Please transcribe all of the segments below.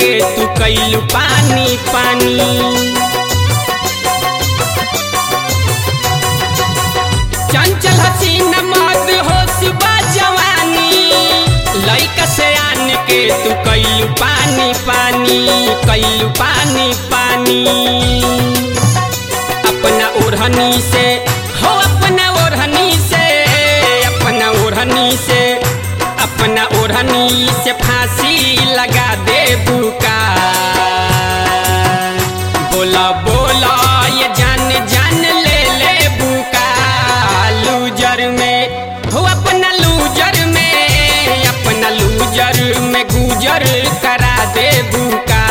के तू कैलू पानी पानी चंचल हसीन मद होश बा जवानी लइका से आन के तू कैलू पानी पानी कैलू पानी पानी अपना ओढ़नी से हो अपना ओढ़नी से अपना ओढ़नी से अपना ओढ़नी से फांसी लगा दे बुका बोला बोला ये जान जान ले ले बुका लूजर में हो अपना लूजर में अपना लूजर में गुजर करा दे बुका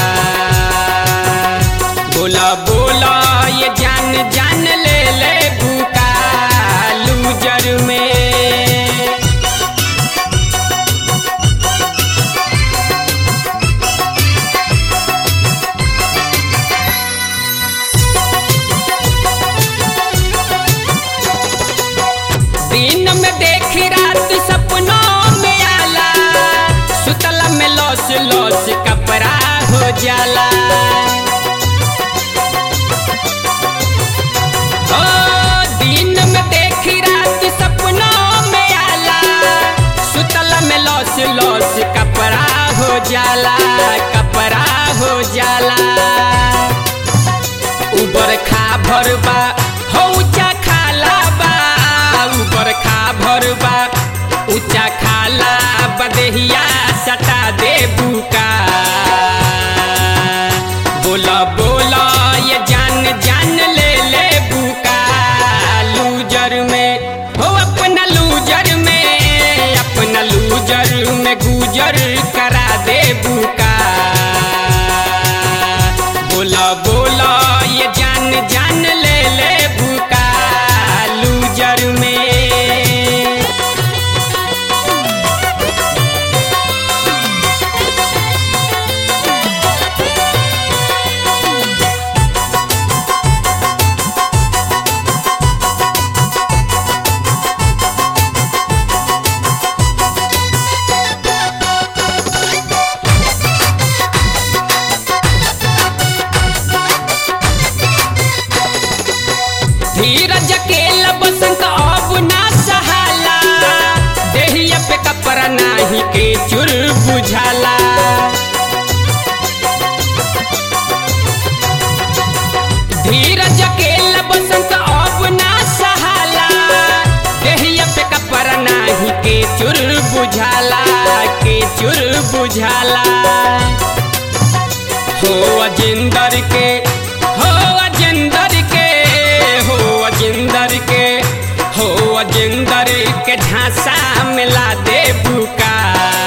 बोला बोला ये जान जान ले ले बुका लूजर में दिन में देखी रात सपनों में आला सुतला में लौस लौस कपड़ा हो जाला ओ दिन में देखी रात सपनों में आला सुतला में लौस लौस कपड़ा हो जाला कपड़ा हो जाला उबर खा भरबा हो ऊंचा खाला बा उबर खा भरबा ऊंचा खाला बदेहिया सटा दे बुका बोला बोला ये जान जान ले ले बुका लूजर में हो अपना लूजर में अपना लूजर में गुजर करा दे बुका बोला बोला ये जान जान ले ले बुका लूजर में धीरज के बसंत अब ना सहाला देहिया पे कपड़ा नाही के चुर बुझाला धीरज के बसंत अब ना सहाला देहिया पे कपड़ा नाही के चुर बुझाला के चुर बुझाला हो अजिंदर के हो अजिंदर के हो अजिंदर के हो अजिंदर के झांसा मिला दे बुका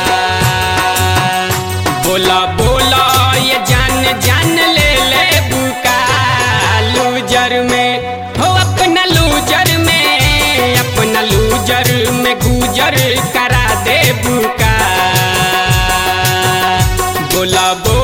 बोला बोला ये जान जान ले ले बुका लूजर में हो अपना लूजर में अपना लूजर में गुजर करा दे बुका बोला बोला